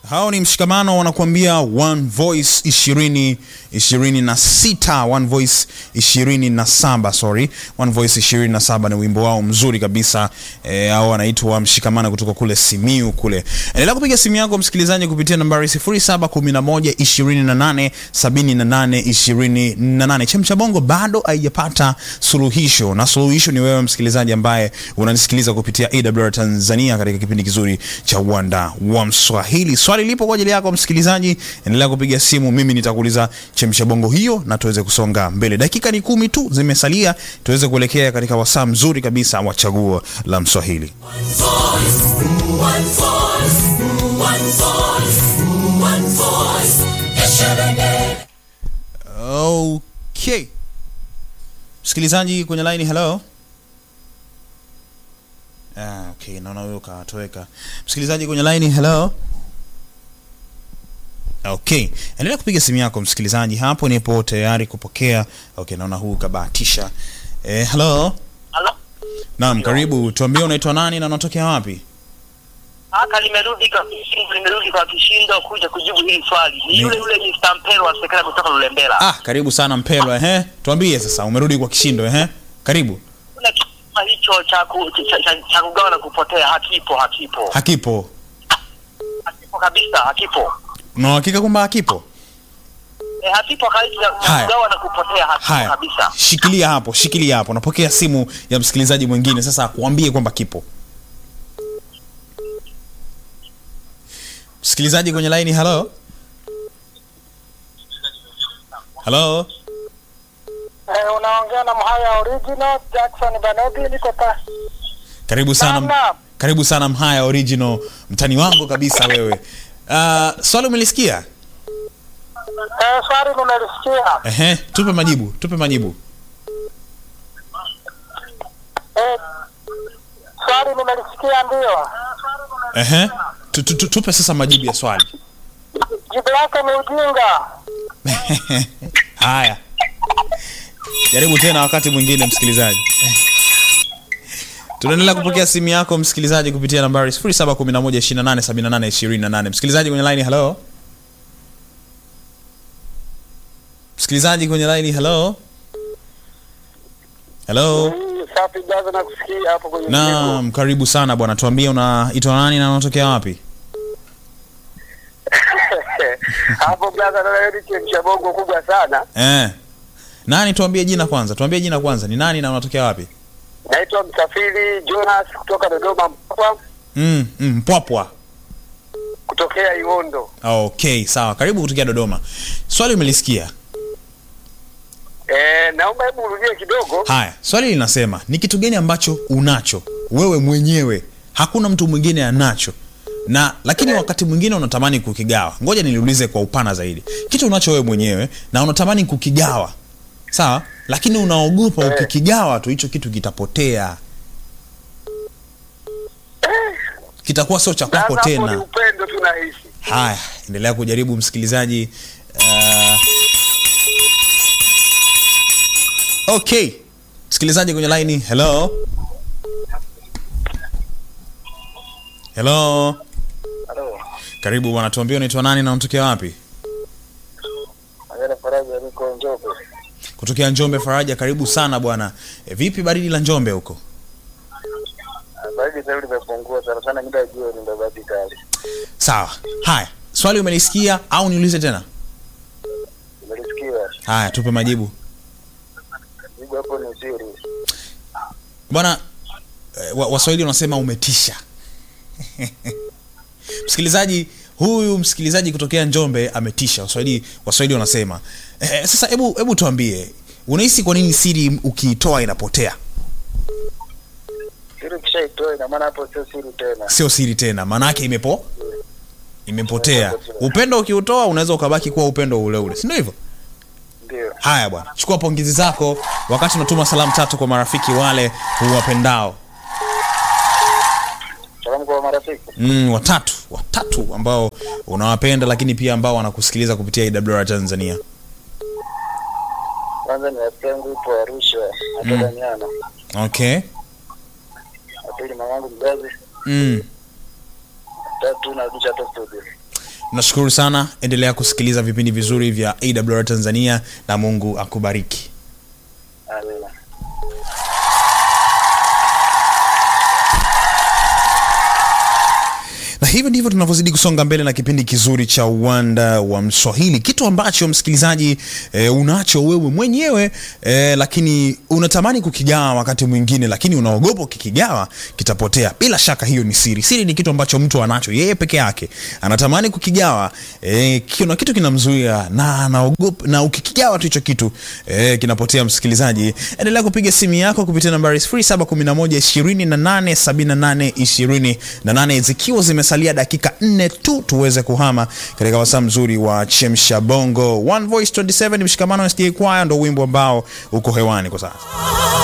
hao ni mshikamano wanakuambia one voice ishirini ishirini na sita one voice ishirini na saba sorry one voice ishirini na saba ni wimbo wao mzuri kabisa e, au wanaitwa mshikamano kutoka kule simiu kule endelea kupiga simu yako msikilizaji kupitia nambari 0711 28 78 28 chemcha bongo bado haijapata suluhisho na suluhisho ni wewe msikilizaji ambaye unanisikiliza kupitia awr tanzania katika kipindi kizuri cha uwanda wa mswahili swali lipo kwa ajili yako msikilizaji endelea kupiga simu mimi nitakuuliza chemsha bongo hiyo na tuweze kusonga mbele dakika ni kumi tu zimesalia tuweze kuelekea katika wasaa mzuri kabisa wa chaguo la mswahili okay msikilizaji kwenye line hello ah, okay naona huyo katoweka msikilizaji kwenye line hello okay endelea kupiga simu yako msikilizaji hapo nipo tayari kupokea okay naona huu kabahatisha eh, hello Halo? naam karibu tuambie unaitwa nani na unatokea wapi Haka limerudi kwa kishindo, limerudi kwa kishindo kuja kujibu hili swali. Ni Ni- yule yule Mr. Mpelo wa sekela kutoka Lulembela. ah karibu sana mpelwa ehe tuambie sasa umerudi kwa kishindo ehe karibu Kuna kisima hicho cha ku- cha- cha- cha kugawa na kupotea hakipo, hakipo. hakipo Hakipo kabisa, hakipo. una uhakika kwamba hakipo E, hakipo kabisa cha Haya. kugawa na kupotea hakipo haya kabisa. shikilia hapo shikilia hapo napokea simu ya msikilizaji mwingine sasa akuambie kwamba kipo msikilizaji kwenye laini halo halo Eh, unaongea na Mhaya Original Jackson Banodi, niko pa karibu sana Naam. karibu sana mhaya original mtani wangu kabisa wewe uh, swali umelisikia eh, swali nimelisikia. ehe tupe majibu tupe majibu Eh, swali nimelisikia ndio. ehe tu, tu, tu, tupe sasa majibu ya swali Jibu lake ni ujinga. haya jaribu tena wakati mwingine msikilizaji tunaendelea kupokea simu yako msikilizaji kupitia nambari 711287828 msikilizaji kwenye line hello msikilizaji kwenye line hello hello Safi jaza na kusikia hapo kwenye naam karibu sana bwana tuambie unaitwa nani na unatokea wapi hapo blaza na wewe chemsha bongo kubwa sana. eh. nani tuambie jina kwanza tuambie jina kwanza ni nani na unatokea wapi Naitwa Msafiri Jonas kutoka Dodoma Mpwapwa, mm, mm, mpwapwa kutokea Iondo. okay sawa karibu kutokea dodoma swali umelisikia Eh, naomba hebu urudie kidogo. haya swali linasema ni kitu gani ambacho unacho wewe mwenyewe hakuna mtu mwingine anacho na lakini wakati mwingine unatamani kukigawa ngoja niliulize kwa upana zaidi kitu unacho wewe mwenyewe na unatamani kukigawa sawa lakini unaogopa ukikigawa tu hicho kitu kitapotea kitakuwa sio cha kwako Sasa hapo ni tena upendo tunahisi. haya endelea kujaribu msikilizaji uh... okay msikilizaji kwenye laini hello hello Halo. karibu bwana tuambie unaitwa nani na unatokea wapi Agana Faraja niko Njombe. kutokea njombe faraja karibu sana bwana e, vipi baridi la njombe huko Baridi sasa hivi limepungua sana sana, muda wa jioni ndio baridi kali. sawa haya swali umelisikia au niulize tena Nimelisikia. haya tupe majibu Jibu hapo ni siri. bwana eh, wa- waswahili wanasema umetisha msikilizaji huyu msikilizaji kutokea njombe ametisha waswahili waswahili wanasema eh, sasa hebu hebu tuambie unahisi kwa nini siri ukiitoa inapotea Siri kishaitoa ina maana hapo sio siri tena. sio siri tena maana yake imepo imepotea upendo ukiutoa unaweza ukabaki kuwa upendo ule ule si ndio hivyo Ndio. haya bwana chukua pongezi zako wakati unatuma salamu tatu kwa marafiki wale huwapendao Salamu kwa marafiki. mm, watatu watatu ambao unawapenda lakini pia ambao wanakusikiliza kupitia IWR Tanzania Kwanza ni rafiki yangu ipo Arusha, natoka Nyana. okay Na pili mamangu mzazi, mm. tatu narudisha hata studio. nashukuru sana endelea kusikiliza vipindi vizuri vya awr tanzania na mungu akubariki Amina. na hivyo ndivyo tunavyozidi kusonga mbele na kipindi kizuri cha uwanda wa mswahili kitu ambacho msikilizaji e, unacho wewe mwenyewe e, lakini unatamani kukigawa wakati mwingine lakini unaogopa ukikigawa kitapotea bila shaka hiyo ni siri siri ni kitu ambacho mtu anacho yeye peke yake anatamani kukigawa e, kuna kitu kinamzuia na anaogopa na ukikigawa tu hicho kitu e, kinapotea msikilizaji endelea kupiga simu yako kupitia nambari 0711287828 zikiwa zimesalia dakika nne tu tuweze kuhama katika wasaa mzuri wa chemsha bongo one voice 27 mshikamano sda kwaya ndo wimbo ambao uko hewani kwa sasa